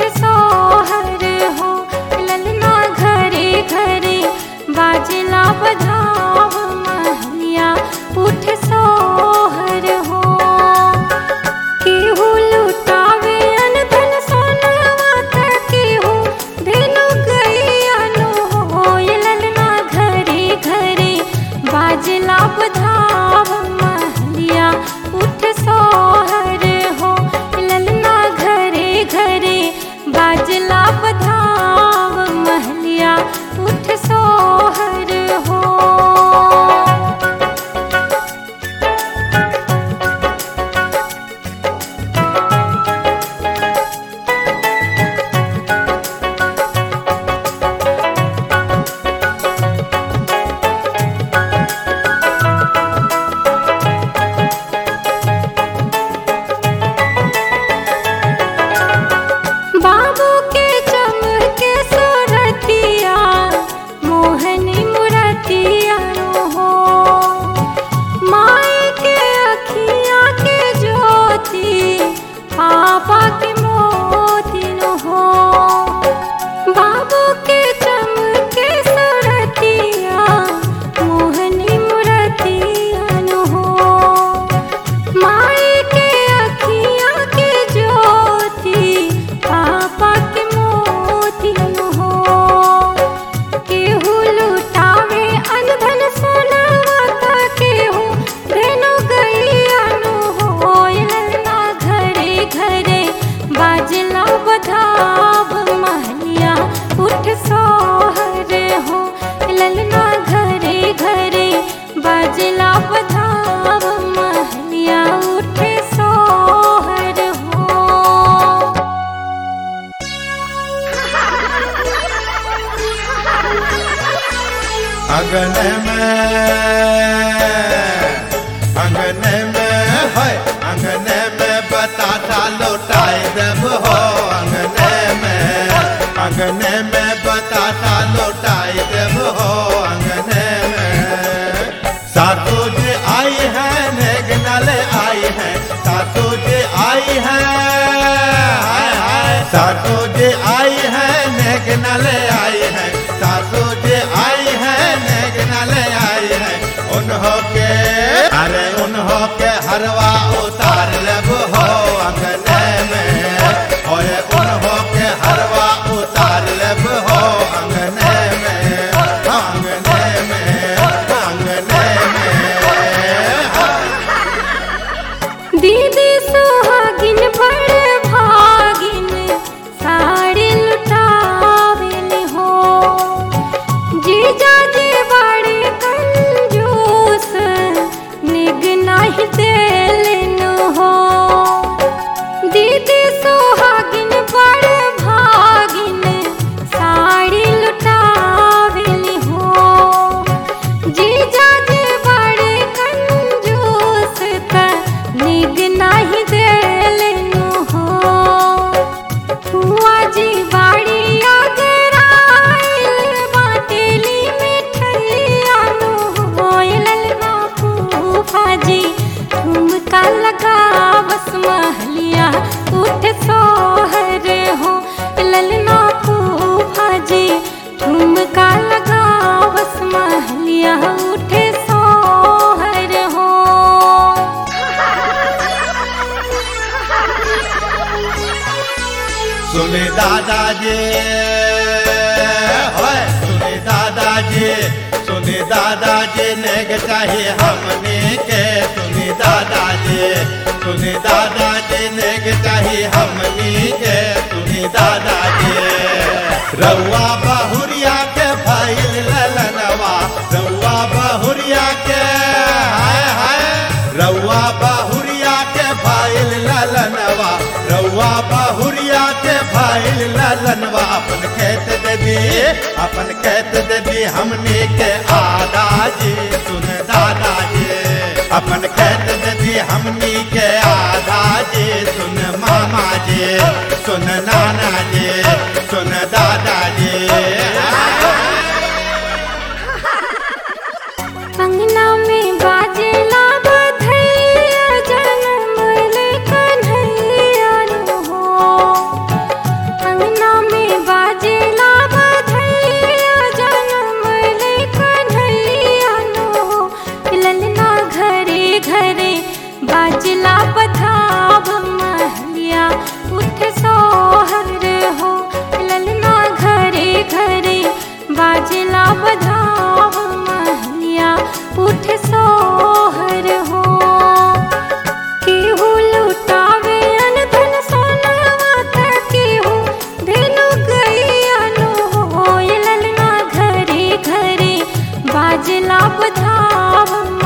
सोहर हो ललना घरे घरे बाजला बधाव महलिया उठ सोहर हो केहू लुटावे अनधन सोनवा त केहू धेनु गैयानो हो ललना घरे घरे बाजला बधाव महलिया उठ सोहर हो ललना घरे घरे बाजला बधाव महलिया उठ सोहर हो बाबू के चमके सुरतिया मोहनी मुरतिया हो माए के अखियाँ के ज्योति पापा के मोती न हो बाबू के चमके सुरतिया मोहनी मुरतिया न हो माए के अखियाँ के ज्योति पापा के मोती न हो केहू लुटावे अनधन सोनवा त केहू धेनु गैया न हो ललना घरे घरे बाजला बधाव महलिया उठ सोहर हो ललना घरे घरे बाजला बधाव महलिया उठ सोहर हो अगन में अगन में है अगन में बताता लौटाए देव हो अगन में अगन में बताता लौटाए देव हो अगन में सासू जी आई है नेगनल आई है सासू जी आई है हाय हाय सासू जी आई है नेगनल आई है सासू जी आई है नेगनल आई है उन्हों के अरे उन्हों के हरवा उतार लब हो अंगने में और उन्हों के हरवा उतार लब हो अंगने में अंगने में अंगने में दीदी सुहागिन बड़ भागिन साड़ी लुटावेल हो जीजा जी बड़े कंजूस निग नहीं देलन हो दीदी सुहागिन बड़ भागिन साड़ी लुटावेल हो जीजा जी बड़े कंजूस त निग नहीं देलनु हो हुआ जी बाड़ी अगर आइल बाटेली मिठैया नु हो ललना फूफा जी ठुमका लगा बस महलिया उठ सोहर हो ललना फूफा जी ठुमका लगा बस महलिया उठ सोहर हो सुने दादाजी होय सुने दादाजी सुने दादाजी नेग चाहिए हमने के सुने दादाजी सुने दादाजी नेग चाहिए हमने के सुने दादाजी रउआ बहुरिया के फाइल ललनवा रउआ बहुरिया के हाय हाय रउआ बहुरिया के फाइल ललनवा रउआ बहुरिया के फाइल ललनवा अपन खेत दे दी अपन खेत दे दी हमने के आदाजी सुन दादाजी अपन खेत दे दी हमनी के आदाजी सुन मामा जी सुन नाना जी सुन दादाजी अंगना में बाजेला बधैया जन्म ले कन्हैया नु हो बाजला बधावन